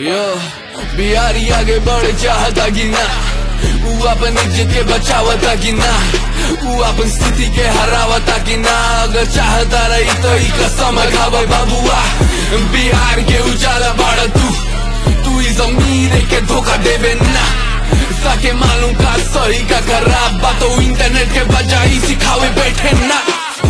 यो बिहारी आगे बढ़ चाहता कि ना ऊ अपन इज्जत के बचावता कि ना ऊ अपन स्थिति के हरावता कि ना अगर चाहता रही तो ई कसम खावे बाबुआ बिहार के उजाला बाड़ तू तू इस अमीर के धोखा देवे ना ताके मालूम का सही का खराब बात तो इंटरनेट के बजाई सिखावे बैठे ना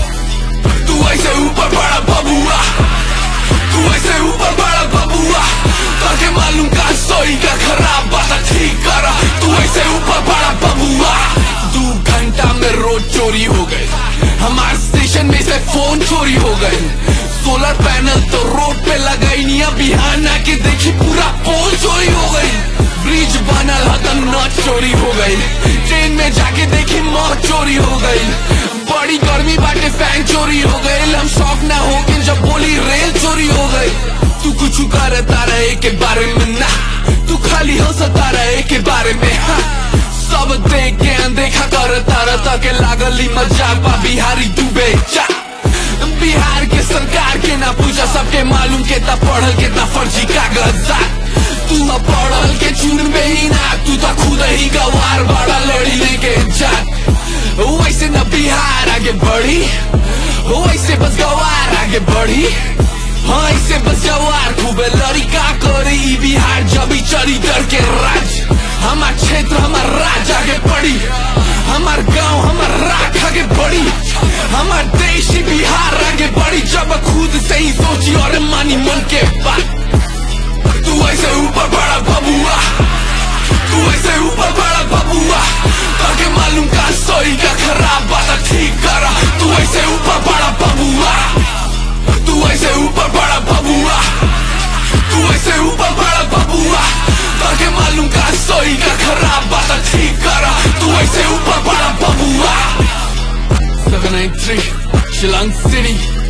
तू ऐसे ऊपर बड़ा बबुआ तू ऐसे ऊपर बड़ा बबुआ ताके मालूम का सही का खराब बात ठीक करा तू ऐसे ऊपर बड़ा बबुआ दो घंटा में रोड चोरी हो गए हमारे स्टेशन में से फोन चोरी हो गए सोलर पैनल तो रोड पे लगाई नहीं बिहान आके देखी पूरा पोल चोरी हो गई ब्रिज बनल हतन नट चोरी हो गई ट्रेन में जाके देखी मौत चोरी हो गई बड़ी गर्मी बाटे फैन चोरी हो गई हम शौक ना हो के जब बोली रेल चोरी हो गई तू कुछ करता रहे के बारे में ना तू खाली हंसता रहे के बारे में हाँ सब देख के अनदेखा करता रहता के लागली मजा बा बिहारी डूबे जा बिहार के सरकार के ना पूछा सबके मालूम के ता पढ़ल के ता फर्जी कागजात तू ना पढ़ल के चुन में ही ना तू तो खुद ही गवार बड़ा लड़ी लेके जात वैसे न बिहार आगे बढ़ी वैसे बस गवार आगे बढ़ी हाँ ऐसे बस जवार खूबे लड़ी का करी ई बिहार जब ही चली डर के राज हमार क्षेत्र हमार राज आगे बढ़ी हमार गांव हमार राख आगे बढ़ी हमार देश ही बिहार आगे बढ़ी जब खुद से ही सोची और मानी मन के बात तू ऐसे ऊपर बड़ा बबुआ तू ऐसे ऊपर बड़ा बबुआ ताके मालूम का सही का खराब बात ठीक करा तू ऐसे ऊपर बड़ा बबुआ तू ऐसे ऊपर बड़ा बबुआ तू ऐसे ऊपर बड़ा बबुआ ताके मालूम का सही का खराब बात ठीक करा तू ऐसे ऊपर बड़ा बबुआ 793 Shilang City